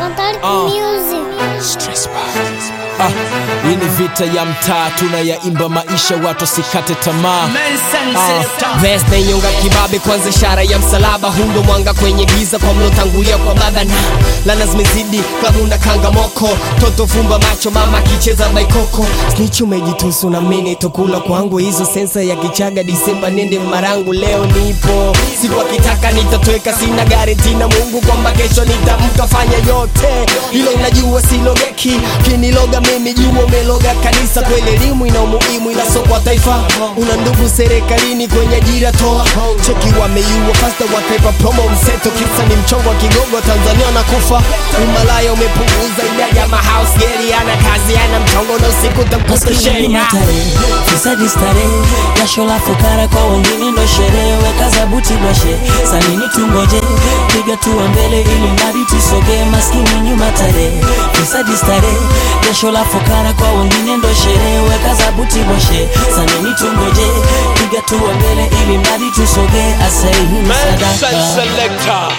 Total Uh. Music. Ah, hii ni vita ya mtaa tunayaimba maisha watu wasikate tamaa Ah, Vest na inyonga kibabe kwanza ishara ya msalaba hundo mwanga kwenye giza kwa mlotangulia kwa baba na lana zimezidi klabu na kanga moko toto fumba macho mama akicheza baikoko snitch umejitusu na mini tokula kwangu hizo sensa ya kichaga disemba nende marangu leo nipo siku akitaka nitatweka sina garanti na mungu kwamba kesho nitamka fanya yote hilo unajua silogeki kiniloga mimi jua umeloga kanisa kweli elimu ina umuhimu ila sio kwa taifa una ndugu serikalini kwenye ajira toa cheki wameiua fasta wakaipa promo mseto kisa ni mchongo wa kigogo tanzania nakufa umalaya umepunguza idadi ya mahouse geri ana kazi ana mchongo na usiku tamkuta Maskini sheria matare fisadi starehe jasho la fukara kwa wengine ndo sherehe weka zabuti bwashe sanini tungoje piga tuwa mbele ili mradi tusogee maskini nyuma tare fisadi starehe jasho la fukara kwa wengine ndo sherehe weka zabuti bwashe sanini tungoje piga tuwa mbele ili mradi tusogee asaihini sadaka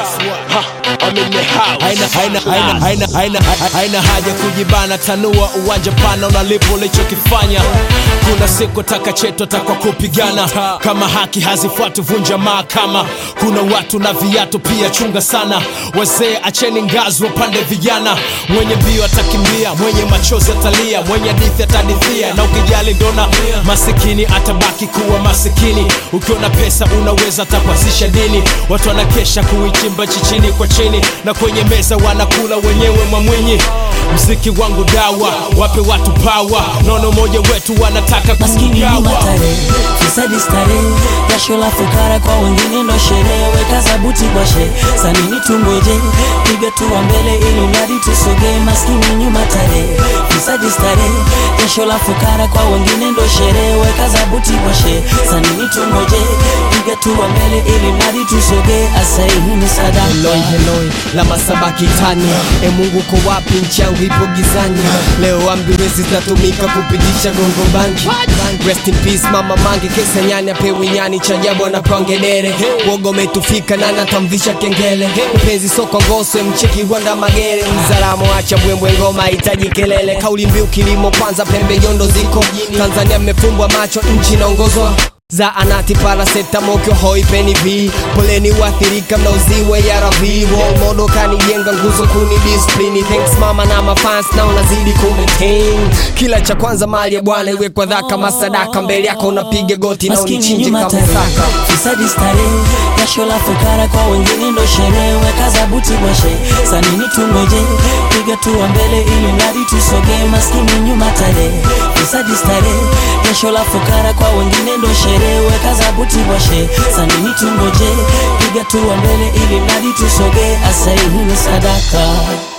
haina, haina, haina, haina, haina, haina haja kujibana tanua uwanja pana unalipo ulichokifanya kuna siku taka cheto takwa kupigana kama haki hazifuati vunja mahakama kuna watu na viatu pia chunga sana wazee acheni ngazi wapande vijana mwenye mbio atakimbia mwenye machozi atalia mwenye hadithi atadithia na ukijali ndona masikini atabaki kuwa masikini ukiona pesa unaweza takwazisha dini watu wanakesha kuichimba chichini kwa chini na kwenye meza wanakula wenyewe mamwinyi mziki wangu dawa wape watu pawa nono moja wetu wanataka maskini nyuma kugawa tare fisadi stare jasho la fukara kwa wengine ndo sherehe weka zabuti bwashe sanini tungoje piga tuwa mbele ili mradi tusogee maskini nyuma tare fisadi stare jasho la fukara kwa wengine ndo sherehe weka zabuti bwashe sanini tungoje piga tuwa mbele ili mradi tusogee asaihini sadaka Eloi Eloi la masabaki tani e Mungu ko wapi nchi yangu ipo gizani leo ambulance zinatumika kupitisha gongo bangi rest in peace mama mange kesa nyani apewi nyani cha ajabu anapangedere wogo umetufika na natamvisha kengele mpenzi soko ngoswe mcheki Rwanda magere mzaramo acha mbwembwe ngoma hitaji kelele kauli mbiu kilimo kwanza pembe nyondo ziko Tanzania mmefumbwa macho nchi inaongozwa za anati parasetamokyo hoi peni v poleni wathirika mnauziwe ya ravi modo kanijenga nguzo kuni disiplini thanks mama na mafans na unazidi kumetain kila cha kwanza mali ya bwana iwe kwa dhaka masadaka mbele yako unapiga goti na maskini unichinje nyuma kama tare saka fisadi stare jasho la fukara kwa wengine ndo sherehe weka zabuti bwashe sanini tungoje piga tuwa mbele ili mradi tusogee maskini nyuma tare fisadi stare jasho la fukara kwa wengine ndo sherehe weka zabuti bwashe sanini tungoje piga tuwa mbele ili mradi tusogee asaihini sadaka